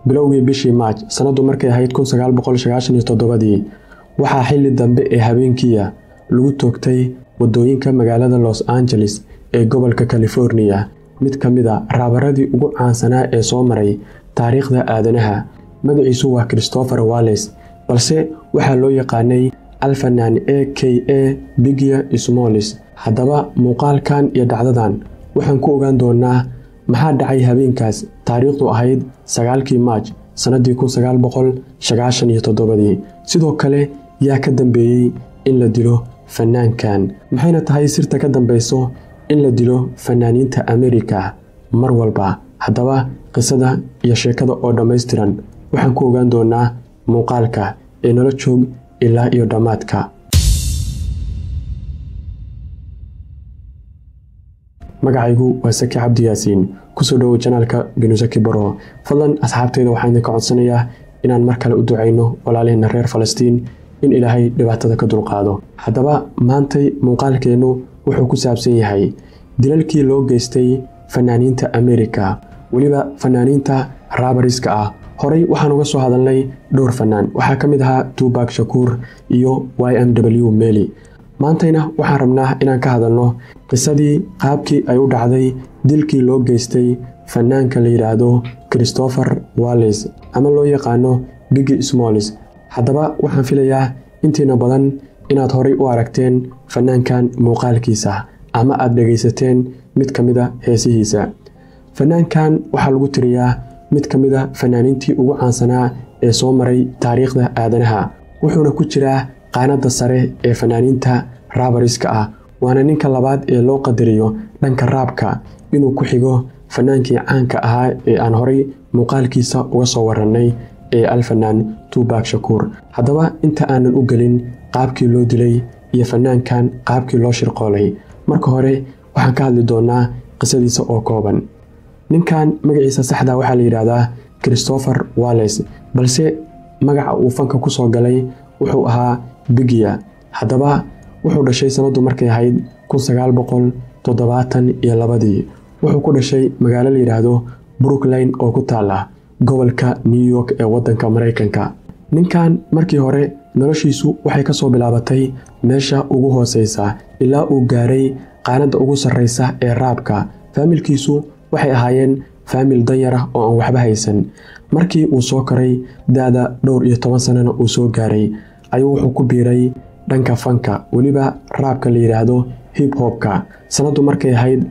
bilowgii bishii maaj sannaddu markay ahayd dii waxaa xilli dambe ee habeenkiia lagu toogtay waddooyinka magaalada los angeles ee gobolka californiya mid ka mid a raabaradii ugu caansanaa ee soo maray taariikhda aadanaha magaciisu waa christopher walles balse waxaa loo yaqaanay alfanaan a k a bigia smolis haddaba muuqaalkan iyo dhacdadan waxaan ku ogaan doonaa maxaa dhacay habeenkaas taariikhdu ahayd sagaalkii maaj sannaddii dii sidoo kale yaa ka dambeeyey in la dilo fanaankan maxayna tahay sirta ka dambayso in la dilo fanaaniinta amerika mar walba haddaba qisada iyo sheekada oo dhammaystiran waxaan ku ogaan doonaa muuqaalka ee nala joog ilaa iyo dhammaadka magacaygu waa saki cabdi yaasiin kusoo dhowow janaalka binusaki baro fadlan asxaabteyda waxaan idinka codsanayaa inaan mar kale u ducayno walaaliheenna reer falastiin in ilaahay dhibaatada ka dulqaado haddaba maantay muuqaalkeennu wuxuu ku saabsan yahay dilalkii loo geystay fanaaniinta amerika weliba fanaaniinta raabariska ah horey waxaan uga soo hadalnay dhowr fanaan waxaa ka mid ahaa tubak shakuur iyo y m w meli maantayna waxaan rabnaa inaan ka hadalno qisadii qaabkii ay u dhacday dilkii loo geystay fanaanka la yidhaahdo christopher walles ama loo yaqaano bigi smolis haddaba waxaan filayaa intiina badan inaad horay u aragteen fanaankan muuqaalkiisa ama aad dhegaysateen mid ka mid a heesihiisa fanaankan waxaa lagu tiriyaa mid ka mid a fanaaniintii ugu caansanaa ee soo maray taariikhda aadanaha wuxuuna ku jiraa qaanadda sare ee fanaaniinta raabariska ah waana ninka labaad ee loo qadariyo dhanka raabka inuu ku xigo fanaankii caanka ahaa ee aan horay muuqaalkiisa uga soo warannay ee alfanaan tubak shakuur haddaba inta aanan u gelin qaabkii loo dilay iyo fanaankan qaabkii loo shirqoolay marka hore waxaan ka hadli doonaa qisadiisa oo kooban ninkan magaciisa saxda waxaa la yidhaahdaa christopher walles balse magaca uu fanka ku soo galay wuxuu ahaa bigiya haddaba wuxuu dhashay sannaddu markay ahayd iyo labadii wuxuu ku dhashay magaalo la yidhaahdo brookline oo ku taala gobolka new york ee waddanka maraykanka ninkan markii hore noloshiisu waxay ka soo bilaabatay meesha ugu hooseysa ilaa uu gaaray qaanadda ugu sarreysa ee raabka faamilkiisu waxay ahaayeen faamil danyar ah oo aan waxba haysan markii uu soo koray da-da dhowr iyo toban sannana uu soo gaaray ayuu wuxuu ku biiray dhanka fanka weliba raabka la yidhaahdo hib hobka sannaddu markay ahayd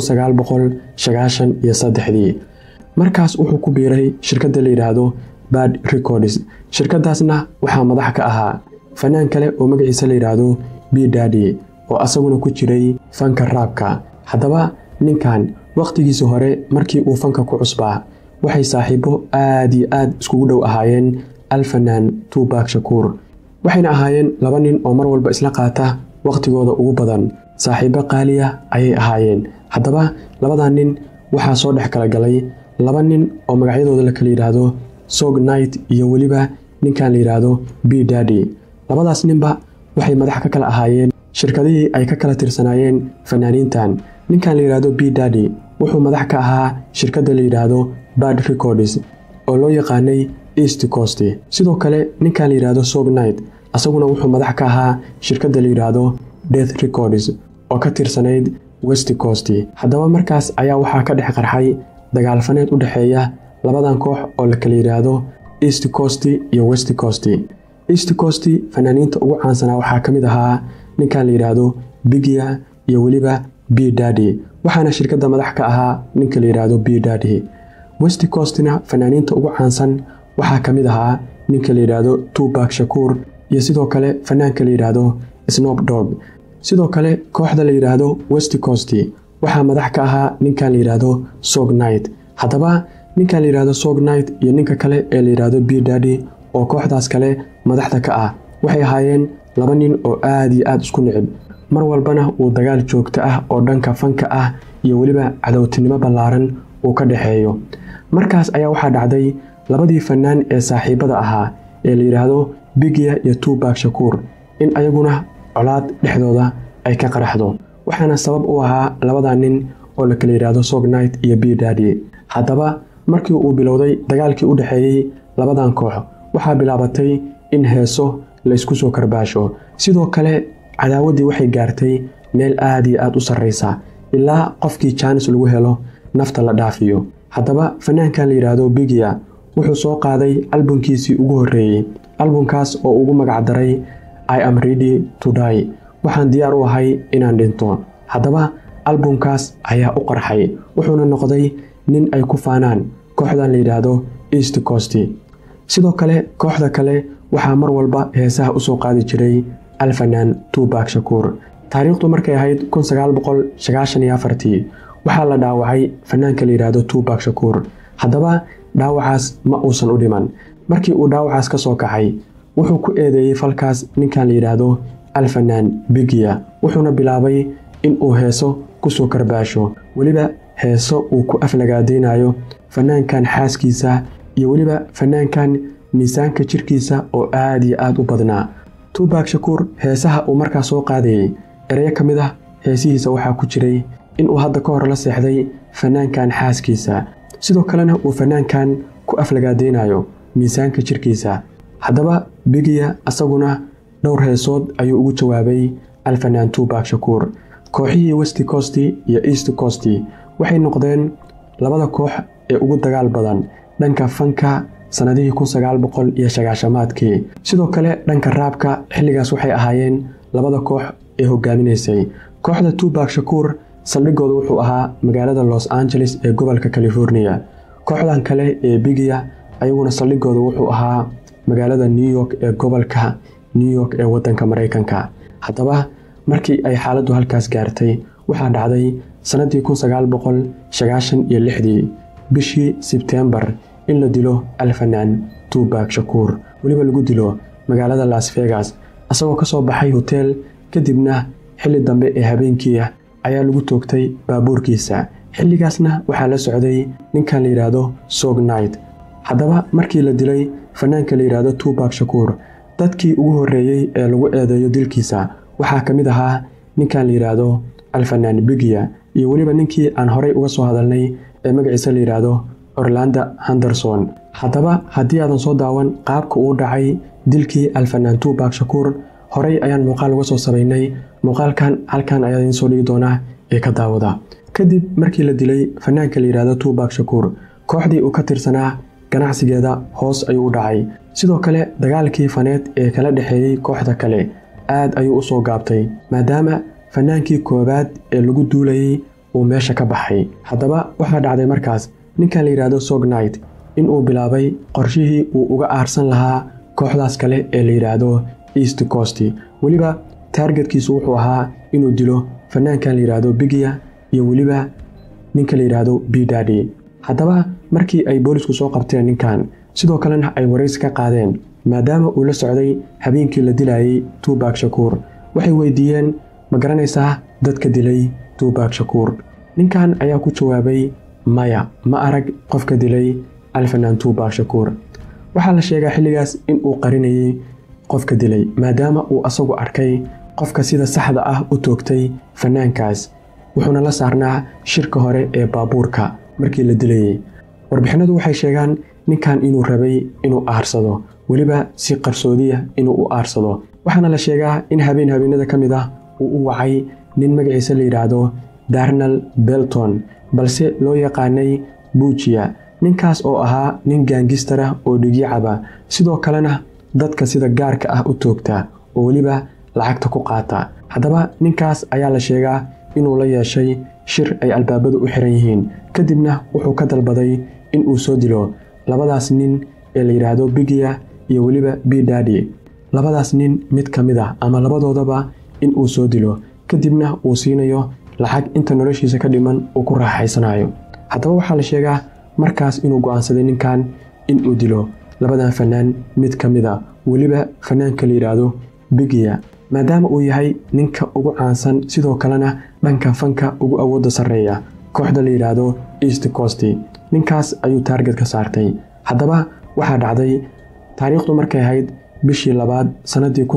iyo saddexdii markaas wuxuu ku biiray shirkadda la yidhaahdo bad records shirkadaasna waxaa madax ka ahaa fanaan kale oo magaciisa la yidhaahdo b dadi oo asaguna ku jiray fanka raabka haddaba ninkan wakhtigiisa hore markii uu fanka ku cusbaa waxay saaxiibo aad iyo aad iskugu dhow ahaayeen alfanaan tubak shakuur waxayna ahaayeen laba nin oo mar walba isla qaata wakhtigooda ugu badan saaxiibo qaaliya ayay ahaayeen haddaba labadaa nin waxaa soo dhex kala galay laba nin oo magacyadooda la kala yidhaahdo sog night iyo weliba ninkan la yidhaahdo b dadi labadaas ninba waxay madax ka kala ahaayeen shirkadihii ay ka kala tirsanaayeen fanaaniintan ninkan la yidhaahdo b dadi wuxuu madax ka ahaa shirkadda la yidhaahdo bad records oo loo yaqaanay east coast sidoo kale ninkan la yidhaahdo sog night asaguna wuxuu madax ka ahaa shirkadda la yidhaahdo death records oo ka tirsanayd west coast haddaba markaas ayaa waxaa ka dhex qarxay dagaalfaneed u dhexeeya labadan koox oo la kala yidhaahdo east coast iyo west coast east coast fanaaniinta ugu caansanaa waxaa ka mid ahaa ninkan la yidhaahdo bigia iyo weliba b dadi waxaana shirkadda madax ka ahaa ninka la yidhaahdo b dadi west coastna fanaaniinta ugu caansan waxaa ka mid ahaa ninka la yidhaahdo tubak shakuur iyo sidoo kale fanaanka la yidhaahdo snob dog sidoo kale kooxda la yidhaahdo west coast waxaa madax ka ahaa ninkan la yidhaahdo sog night haddaba ninkan la yidhaahdo sog night iyo ninka kale ee la yidhaahdo b dadi oo kooxdaas kale madaxda ka ah waxay ahaayeen laba nin oo aad iyo aad isku nicib mar walbana uu dagaal joogto ah oo dhanka fanka ah iyo weliba cadowtinimo ballaaran uu ka dhexeeyo markaas ayaa waxaa dhacday labadii fanaan ee saaxiibada ahaa ee la yidhaahdo bigiya iyo tubak shakuur in ayaguna colaad dhexdooda ay ka qaraxdo waxaana sabab u ahaa labadaa nin oo la kala yidhaahdo sog night iyo b dadi haddaba markii uu bilowday dagaalkii u dhexeeyey labadan koox waxaa bilaabatay in heeso laysku soo karbaasho sidoo kale cadaawaddii waxay gaartay meel aad iyo aad u sarraysa ilaa qofkii jaanis lagu helo nafta la dhaafiyo haddaba fanaankan la yidhaahdo bigiya wuxuu soo qaaday albumkiisii ugu horreeyey albumkaas oo ugu magacdaray i am ready to die waxaan diyaar u ahay inaan dhinto haddaba albumkaas ayaa u qarxay wuxuuna noqday nin ay ku faanaan kooxdan la yidhaahdo east coast sidoo kale kooxda kale waxaa mar walba heesaha u soo qaadi jiray alfanaan tubak shakuur taariikhdu markay ahayd waxaa la dhaawacay fanaanka la yidhaahdo tubak shakuur haddaba dhaawacaas ma uusan u dhiman markii uu dhaawacaas ka soo kacay wuxuu ku eedeeyey falkaas ninkan la yidhaahdo alfanaan bigiya wuxuuna bilaabay in uu heeso kusoo karbaasho weliba heeso uu ku aflagaadaynayo fanaankan xaaskiisa iyo weliba fanaankan miisaanka jirkiisa oo aad iyo aad u badnaa tubak shakuur heesaha uu markaa soo qaadayey ereyo ka mid ah heesihiisa waxaa ku jiray inuu hadda ka hor la seexday fanaankan xaaskiisa sidoo kalena uu fanaankan ku aflagaadaynayo miisaanka jirkiisa haddaba bigiya asaguna dhowr heesood ayuu ugu jawaabay alfanaan tubak shakuur kooxihii west coast iyo east coast waxay noqdeen labada koox ee ugu dagaal badan dhanka fanka sannadihii iyo sagaashamaadkii sidoo kale dhanka raabka xilligaas waxay ahaayeen labada koox ee hogaaminaysay kooxda tubak shakuur saldhigooda wuxuu ahaa magaalada los angeles ee gobolka california kooxdan kale ee bigiya ayaguna saldhigooda wuxuu ahaa magaalada new york ee gobolka new york ee wadanka maraykanka haddaba markii ay xaaladdu halkaas gaartay waxaa dhacday sannadii iyo lixdii bishii sebtembar in la dilo alfanaan tubak shakuur weliba lagu dilo magaalada las vegas isagoo ka soo baxay hoteel kadibna xilli dambe ee habeenkiia ayaa lagu toogtay baabuurkiisa xilligaasna waxaa la socday ninkan la yidhaahdo sog night haddaba markii la dilay fanaanka la yidhaahdo tubak shakuur dadkii ugu horreeyey ee lagu eedeeyo dilkiisa waxaa ka mid ahaa ninkan la yidhaahdo alfanaan bigiya iyo weliba ninkii aan horay uga soo hadalnay ee magaciisa la yidhaahdo orlanda henderson haddaba haddii aadan soo daawan qaabka uu dhacay dilkii alfanaan tubak shakuur horay ayaan muuqaal uga soo samaynay muuqaalkan halkan ayaa idiin soo dhigi doonaa ee ka daawada kadib markii la dilay fanaanka la yidhaahdo tubak shakuur kooxdii uu ka tirsanaa ganacsigeeda hoos ayuu u dhacay sidoo kale dagaalkii faneed ee kala dhexeeyey kooxda kale aad ayuu u soo gaabtay maadaama fanaankii koowaad ee lagu duulayey uu meesha ka baxay haddaba waxaa dhacday markaas ninkan la yidhaahdo sognight inuu bilaabay qorshihii uu uga aarsan lahaa kooxdaas kale ee la yidhaahdo east coast weliba taargetkiisu wuxuu ahaa inuu dilo fanaankan la yidhaahdo bigiya iyo weliba ninka la yidhaahdo bidadi haddaba markii ay boolisku soo qabteen ninkan sidoo kalena ay waraysi ka qaadeen maadaama uu la socday habeenkii la dilayey tubak shakuur waxay weydiiyeen ma garanaysaa dadka dilay tubak shakuur ninkan ayaa ku jawaabay maya ma arag qofka dilay alfanaan tubak shakuur waxaa la sheegaa xilligaas in uu qarinayey qofka dilay maadaama uu asagu arkay qofka sida saxda ah u toogtay fanaankaas wuxuuna la saarnaa shirka hore ee baabuurka markii la dilayey warbixinadu waxay sheegaan ninkan inuu rabay inuu aarsado weliba si qarsoodiya inuu u aarsado waxaana la sheegaa in habeen habeenada ka mid ah uu u wacay nin magaciisa la yidhaahdo darnal belton balse loo yaqaanay buujiya ninkaas oo ahaa nin gaangistara oo dhigyacaba sidoo kalena dadka sida gaarka ah u toogta oo weliba lacagta ku qaata haddaba ninkaas ayaa la sheegaa inuu la yeeshay shir ay albaabadu u xiran yihiin kadibna wuxuu ka dalbaday in uu soo dilo labadaas nin ee la yidhaahdo bigiya iyo weliba bidadi labadaas nin mid ka mid ah ama labadoodaba in uu soo dilo kadibna uu siinayo lacag inta noloshiisa ka dhiman uu ku raaxaysanayo haddaba waxaa la sheegaa markaas inuu go'aansaday ninkan in uu dilo labadan fanaan mid ka mid a weliba fanaanka la yidhaahdo bigiya maadaama uu yahay ninka ugu caansan sidoo kalena dhanka fanka ugu awoodda sarreeya kooxda la yidhaahdo east coast ninkaas ayuu taarget ka saartay haddaba waxaa dhacday taariikhdu markay ahayd bishii labaad sannadii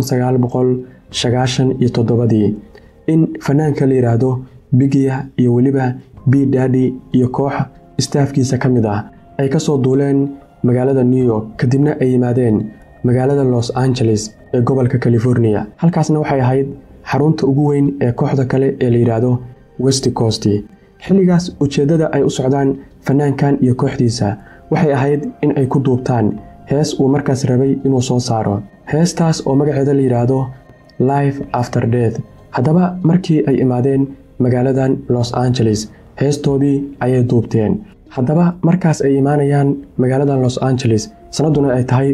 iyo toddobadii in fanaanka la yidhaahdo bigiya iyo weliba bidadi iyo koox istaafkiisa ka mid ah ay ka soo duuleen magaalada new york kadibna ay yimaadeen magaalada los angeles ee gobolka california halkaasna waxay ahayd xarunta ugu weyn ee kooxda kale ee la yidhaahdo west coast xilligaas ujeeddada ay u socdaan fanaankan iyo kooxdiisa waxay ahayd in ay ku duubtaan hees uu markaas rabay inuu soo saaro heestaas oo magaceeda la yidhaahdo life after death haddaba markii ay imaadeen magaaladan los angeles heestoodii ayay duubteen haddaba markaas ay imaanayaan magaaladan los angeles sannadduna ay tahay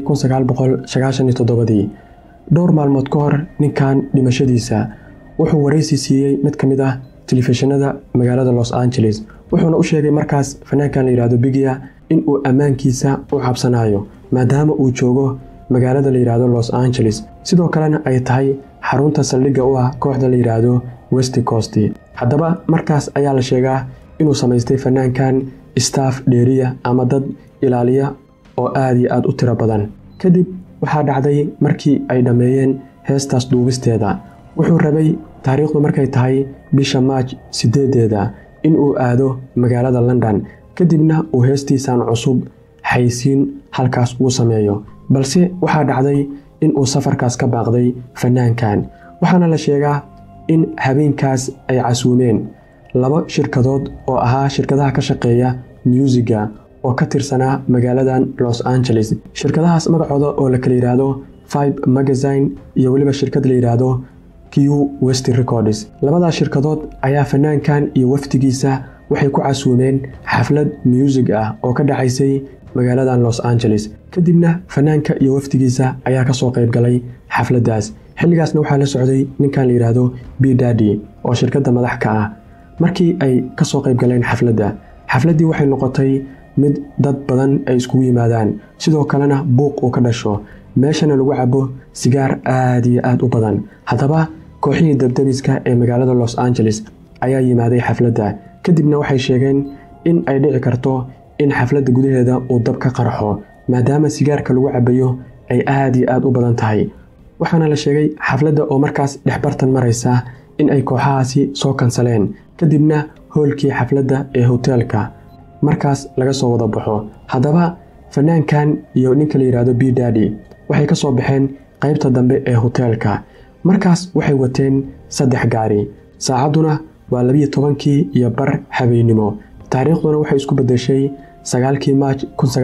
dii dhowr maalmood ka hor ninkan dhimashadiisa wuxuu waraysi siiyey mid ka mid ah telefishinada magaalada los angeles wuxuuna u sheegay markaas fanaankan la yidhahdo bigiya in uu ammaankiisa u cabsanayo maadaama uu joogo magaalada la yidhaahdo los angeles sidoo kalena ay tahay xarunta saldhigga u ah kooxda la yidhaahdo west coast haddaba markaas ayaa la sheegaa inuu samaystay fanaankan staff dheeriya ama dad ilaaliya oo aad iyo aad u tiro badan kadib waxaa dhacday markii ay dhammeeyeen heestaas duubisteeda wuxuu rabay taariikhdu markay tahay bisha maaj sideedeeda inuu aado magaalada london kadibna uu heestiisan cusub xaysiin halkaas uu sameeyo balse waxaa dhacday inuu safarkaas ka baaqday fanaankan waxaana la sheegaa in habeenkaas ay casuumeen laba shirkadood oo ahaa shirkadaha ka shaqeeya myuusiga oo ka tirsanaa magaaladan los angeles shirkadahaas magacooda oo la kala yidhaahdo fibe magazine iyo weliba shirkad la yidhaahdo q west records labadaas shirkadood ayaa fanaankan iyo wafdigiisa waxay ku casuumeen xaflad muusig ah oo ka dhacaysay magaaladan los angeles kadibna fanaanka iyo wafdigiisa ayaa kasoo qayb galay xafladdaas xilligaasna waxaa la socday ninkan la yidhaahdo b dadi oo shirkadda madax ka ah markii ay kasoo qayb galeen xafladda xafladdii waxay noqotay mid dad badan ay iskugu yimaadaan sidoo kalena buuq uu ka dhasho meeshana lagu cabo sigaar aad iyo aad u badan haddaba kooxihii dabdemiska ee magaalada los angeles ayaa yimaaday xafladda kadibna waxay sheegeen in ay dhici karto in xafladda gudaheeda uu dab ka qarxo maadaama sigaarka lagu cabayo ay aad iyo aad u badan tahay waxaana la sheegay xafladda oo markaas dhexbartan maraysa in ay kooxahaasi soo kansaleen kadibna hoolkii xafladda ee hoteelka markaas laga soo wada baxo haddaba fanaankan iyo ninka la yidhaahdo b dadi waxay ka soo baxeen qaybta dambe ee hoteelka markaas waxay wateen saddex gaari saacadduna waa labiyo tobankii iyo bar habeennimo taariikhduna waxay isku beddeshay sagaalkii maaj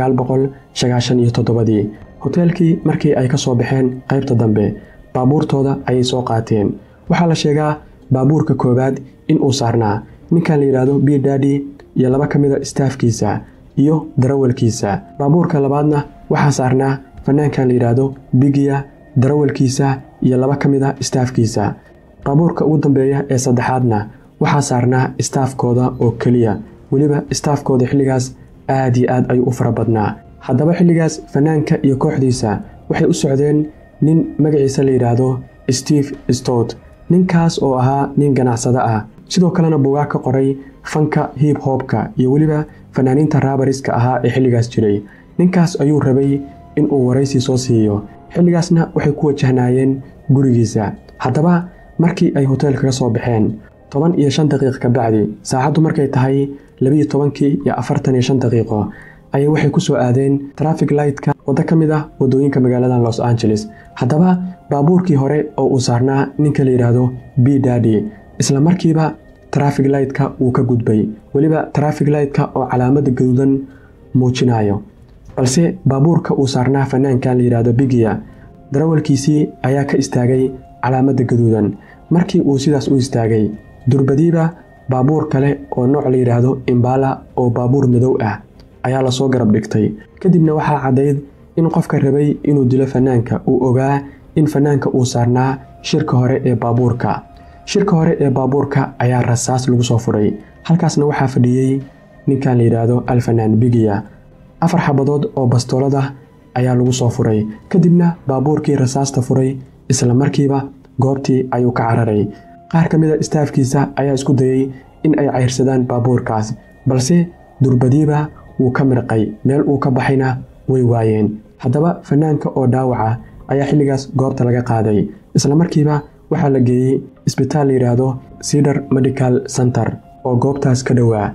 iyo toddobadii hoteelkii markii ay ka soo baxeen qaybta dambe baabuurtooda ayay soo qaateen waxaa la sheegaa baabuurka koowaad in uu saarnaa ninkan la yidhaahdo b dadi iyo laba ka mid a istaafkiisa iyo darawalkiisa baabuurka labaadna waxaa saarnaa fanaankan la yidhaahdo bigiya darawalkiisa iyo laba ka mid a istaafkiisa baabuurka ugu dambeeya ee saddexaadna waxaa saarnaa istaafkooda oo keliya weliba istaafkooda xilligaas aad iyo aad ayuu u fara badnaa haddaba xilligaas fanaanka iyo kooxdiisa waxay u socdeen nin magaciisa la yidhaahdo steve stot ninkaas oo ahaa nin ganacsado ah sidoo kalena bugaag ka qoray fanka hib hobka iyo weliba fanaaniinta raabariska ahaa ee xilligaas jiray ninkaas ayuu rabay inuu waraysi soo siiyo xilligaasna waxay ku wajahnaayeen gurigiisa haddaba markii ay hoteelka ka soo baxeen toban iyo shan daqiiq ka bacdi saacaddu markay tahay labiyo tobankii iyo afartan iyo shan daqiiqo ayay waxay ku soo aadeen trafig lightka waddo ka mid ah waddooyinka magaaladan los angeles haddaba baabuurkii hore oo uu saarnaa ninka la yidhaahdo b dadi isla markiiba trafig lightka wuu ka gudbay weliba trafig lightka oo calaamadda gaduudan muujinayo balse baabuurka uu saarnaa fanaankan la yidhaahdo bigiya darawalkiisii ayaa ka istaagay calaamadda gaduudan markii uu sidaas u istaagay durbadiiba baabuur kale oo nooc la yidhaahdo imbala oo baabuur madow ah ayaa lasoo garab dhigtay kadibna waxaa caddayd in qofka rabay inuu dilo fanaanka uu ogaa in fanaanka uu saarnaa shirka hore ee baabuurka shirka hore ee baabuurka ayaa rasaas lagu soo furay halkaasna waxaa fadhiyey ninkan la yidhaahdo alfanaan bigiya afar xabadood oo bastoolada ayaa lagu soo furay kadibna baabuurkii rasaasta furay isla markiiba goobtii ayuu ka cararay qaar ka mid a istaafkiisa ayaa isku dayey in ay cayrsadaan baabuurkaas balse durbadiiba wuu ka mirqay meel uu ka baxayna way waayeen haddaba fanaanka oo dhaawaca ayaa xilligaas goobta laga qaaday isla markiiba waxaa la geeyey isbitaal la yidhaahdo cedar medical center oo goobtaas ka dhowaa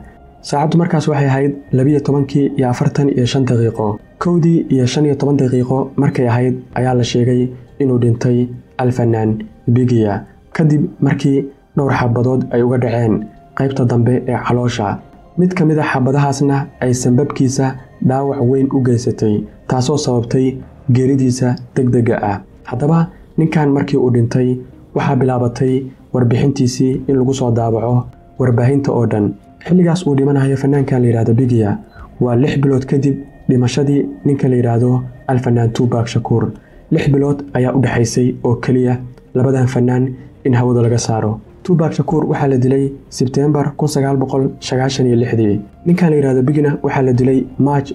saacaddu markaas waxay ahayd labiyo tobankii iyo afartan iyo shan daqiiqo kowdii iyo shan iyo toban daqiiqo markay ahayd ayaa la sheegay inuu dhintay alfanaan bigiya kadib markii dhowr xabadood ay uga dhaceen qaybta dambe ee caloosha mid ka mid a xabadahaasna ay sanbabkiisa dhaawac weyn u geysatay taasoo sababtay geeridiisa degdega ah haddaba ninkan markii uu dhintay waxaa bilaabatay warbixintiisii in lagu soo daabaco warbaahinta oo dhan xilligaas uu dhimanayo fanaankan la yidhahdo bigiya waa lix bilood kadib dhimashadii ninka la yidhaahdo alfanaan tuubak shakuur lix bilood ayaa u dhexaysay oo keliya labadan fanaan in hawada laga saaro tuubak shakuur waxaa la dilay sebteembar ninkan la yidhahdo bigina waxaa la dilay maaj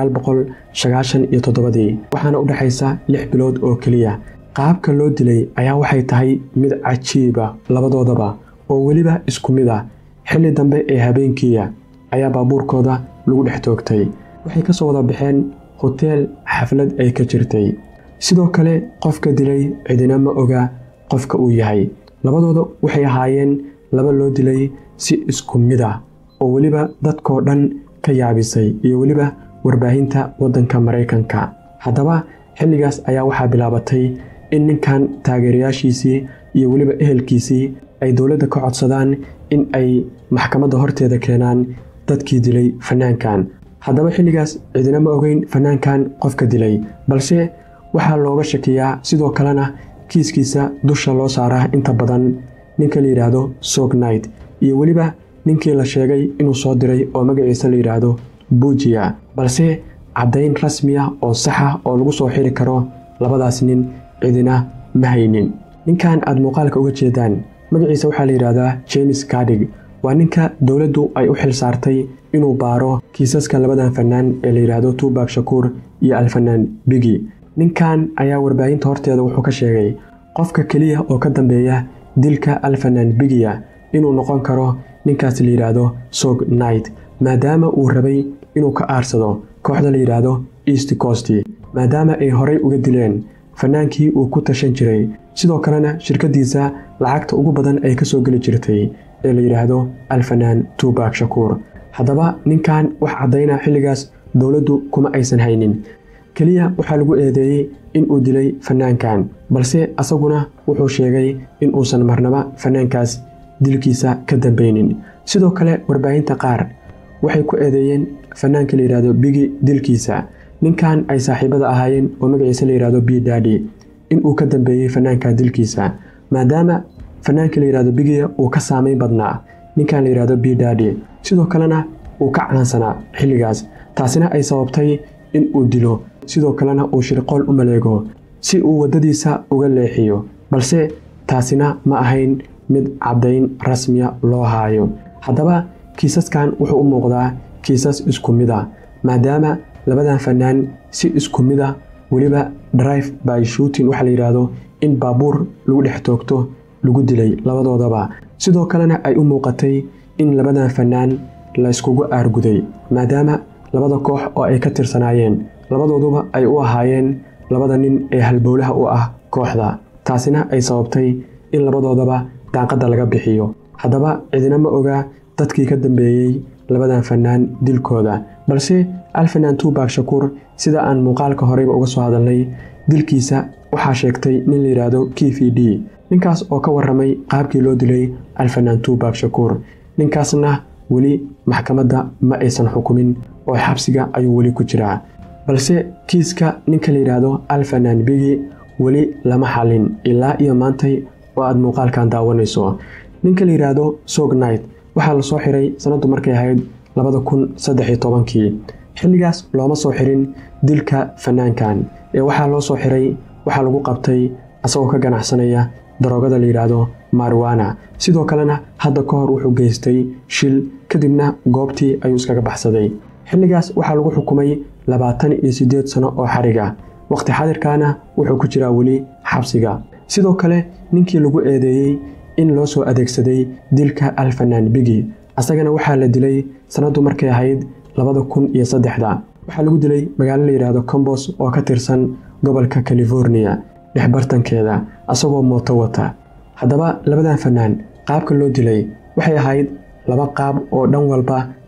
waxaana u dhexaysa lix bilood oo keliya qaabka loo dilay ayaa waxay tahay mid cajiiba labadoodaba oo weliba isku mid ah xilli dambe ee habeenkiiya ayaa baabuurkooda lagu dhex toogtay waxay ka soo wada baxeen hoteel xaflad ay ka jirtay sidoo kale qofka dilay cidina ma oga qofka uu yahay labadooda waxay ahaayeen laba loo dilay si isku mid ah oo weliba dadkoo dhan ka yaabisay iyo weliba warbaahinta waddanka maraykanka haddaba xilligaas ayaa waxaa bilaabatay in ninkan taageerayaashiisii iyo weliba ehelkiisii ay dowladda ka codsadaan in ay maxkamadda horteeda keenaan dadkii dilay fanaankan haddaba xilligaas cidina ma ogeyn fanaankan qofka dilay balse waxaa looga shakiyaa sidoo kalena kiiskiisa dusha loo saaraa inta badan ninka la yidhaahdo sognight iyo weliba ninkii la sheegay inuu soo diray oo magaciisa la yidhaahdo buujiya balse caddayn rasmiya oo saxa oo lagu soo xiri karo labadaas nin cidina ma haynin ninkan aad muuqaalka uga jeedaan magaciisa waxaa la yidhaahdaa james kadig waa ninka dowladdu ay u xil saartay inuu baaro kiisaska labadan fanaan ee la yidhaahdo tuubak shakuur iyo alfanaan bigi ninkan ayaa warbaahinta horteeda wuxuu ka sheegay qofka keliya oo ka dambeeya dilka alfanaan bigiya inuu noqon karo ninkaas la yidhaahdo sog night maadaama uu rabay inuu ka aarsado kooxda la yidhaahdo east coast maadaama ay horay uga dileen fanaankii uu ku tashan jiray sidoo kalena shirkaddiisa lacagta ugu badan ay ka soo geli jirtay ee la yidhaahdo alfanaan tuubak shakuur haddaba ninkan wax caddayna xilligaas dowladdu kuma aysan haynin keliya waxaa lagu eedeeyey in uu dilay fanaankan balse asaguna wuxuu sheegay in uusan marnaba fanaankaas dilkiisa ka dambeynin sidoo kale warbaahinta qaar waxay ku eedeeyeen fanaanka la yidhaahdo bigi dilkiisa ninkan ay saaxiibada ahaayeen oo magaciisa la yidhahdo b dadi in uu ka dambeeyey fanaanka dilkiisa maadaama fanaanka la yidhahdo bigiya uu ka saameyn badnaa ninkan la yidhahdo b dadi sidoo kalena uu ka caansanaa xilligaas taasina ay sababtay in uu dilo sidoo kalena uu shirqool u maleego si uu waddadiisa uga leexiyo balse taasina ma ahayn mid caddayn rasmiya loo haayo haddaba kiisaskan wuxuu u muuqdaa kiisas isku mid a maadaama labadan fanaan si isku mid a weliba drive by shooting waxaa la yidhaahdo in baabuur lagu dhex toogto lagu dilay labadoodaba sidoo kalena ay u muuqatay in labadan fanaan la yskugu aarguday maadaama labada koox oo ay ka tirsanaayeen labadooduba ay u ahaayeen labada nin ee halbowlaha u ah kooxda taasina ay sababtay in labadoodaba daaqadda laga bixiyo haddaba cidina ma ogaa dadkii ka dambeeyey labadan fanaan dilkooda balse alfanaan tuubak shakuur sida aan muuqaalka horeyba uga soo hadalnay dilkiisa waxaa sheegtay nin la yidhaahdo k v d ninkaas oo ka warramay qaabkii loo dilay alfanaan tuubak shakuur ninkaasna weli maxkamadda ma aysan xukumin oo xabsiga ayuu weli ku jiraa balse kiiska ninka la yidhaahdo alfanaan bigi weli lama xalin ilaa iyo maantay oo aad muuqaalkan daawanayso ninka la yidhaahdo sognight waxaa la soo xiray sanaddu markay ahayd labada kun saddex iyo tobankii xilligaas looma soo xirin dilka fanaankan ee waxaa loo soo xiray waxaa lagu qabtay asagoo ka ganacsanaya daroogada la yidhaahdo marwana sidoo kalena hadda ka hor wuxuu geystay shil kadibna goobtii ayuu iskaga baxsaday xilligaas waxaa lagu xukumay labaatan iyo siddeed sano oo xariga wakhti xadirkaana wuxuu ku jiraa weli xabsiga sidoo kale ninkii lagu eedeeyey in loo soo adeegsaday dilka alfanaan bigi asagana waxaa la dilay sanaddu markay ahayd labada kun iyo saddexda waxaa lagu dilay magaalo la yidhaahdo combos oo ka tirsan gobolka california dhexbartankeeda asagoo mooto wata haddaba labadan fanaan qaabka loo dilay waxay ahayd laba qaab oo dhan walba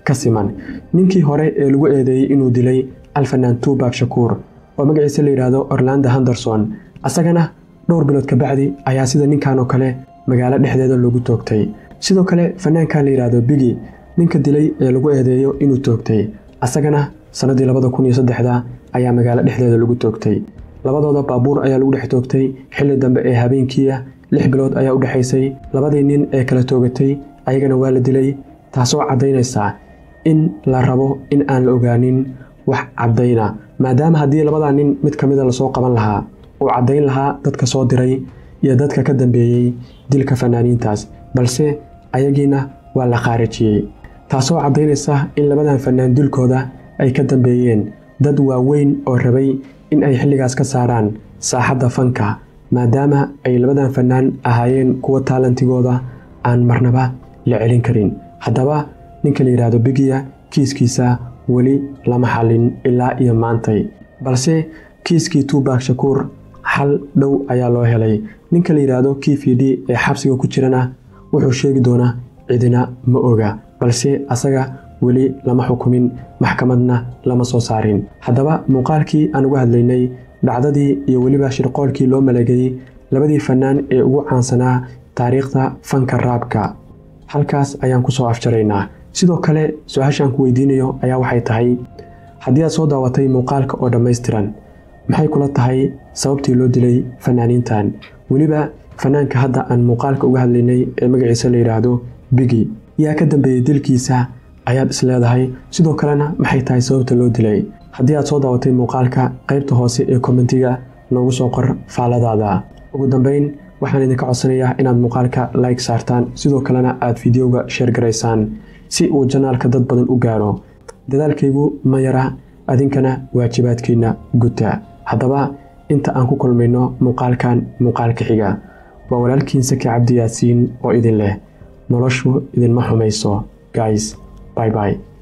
ka siman ninkii hore ee lagu eedeeyey inuu dilay alfanaan tubak shakuur oo magaciisa la yidhaahdo orlando henderson asagana dhowr bilood kabacdi ayaa sida ninkan oo kale magaalo dhexdeeda loogu toogtay sidoo kale fanaankan la yidhaahdo bigi ninka dilay ee lagu eedeeyo inuu toogtay asagana sannadii labada kun iyo saddexda ayaa magaalo dhexdeeda lagu toogtay labadooda baabuur ayaa lagu dhex toogtay xilli dambe ee habeenkiia lix bilood ayaa u dhexaysay labadii nin ee kala toogatay ayagana waa la dilay taasoo caddaynaysa in la rabo in aan la ogaanin wax caddayna maadaama haddii labadaa nin mid ka mida lasoo qaban lahaa uu caddayn lahaa dadka soo diray iyo dadka ka dambeeyey dilka fanaaniintaas balse ayagiina waa la khaarijiyey taasoo caddaynaysa in labadan fanaan dilkooda ay ka dambeeyeen dad waaweyn oo rabay in ay xilligaas ka saaraan saaxadda fanka maadaama ay labadan fanaan ahaayeen kuwa taalantigooda aan marnaba la celin karin haddaba ninka la yidhaahdo bigiya kiiskiisa weli lama xallin ilaa iyo maantay balse kiiskii tubak shakuur xal dhow ayaa loo helay ninka la yidhaahdo kifidi ee xabsiga ku jirana wuxuu sheegi doonaa cidina ma oga balse asaga weli lama xukumin maxkamadna lama soo saarin haddaba muuqaalkii aan uga hadlaynay dhacdadii iyo weliba shirqoolkii loo maleegay labadii fannaan ee ugu caansanaa taariikhda fanka raabka halkaas ayaan ku soo afjaraynaa sidoo kale su-aashaan ku weydiinayo ayaa waxay tahay haddii aad soo daawatay muuqaalka oo dhammaystiran maxay kula tahay sababtii loo dilay fanaaniintan weliba fanaanka hadda aan muuqaalka uga hadlaynay ee magaciisa la yidhaahdo bigi yaa ka dambeeyey dilkiisa ayaad is leedahay sidoo kalena maxay tahay sababta loo dilay haddii aad soo daawatay muuqaalka qaybta hoose ee kommentiga noogu soo qor faaladaada ugu dambayn waxaan idinka codsanayaa inaad muuqaalka like saartaan sidoo kalena aad fideoga sheer garaysaan si uu janaalka dad badan u gaaro dadaalkaygu ma yara adinkana waajibaadkiinna guta haddaba inta aan ku kulmayno muuqaalkan muuqaalka xiga waa walaalkiin saki cabdi yaasiin oo idin leh noloshu idinma xumayso guys bye bye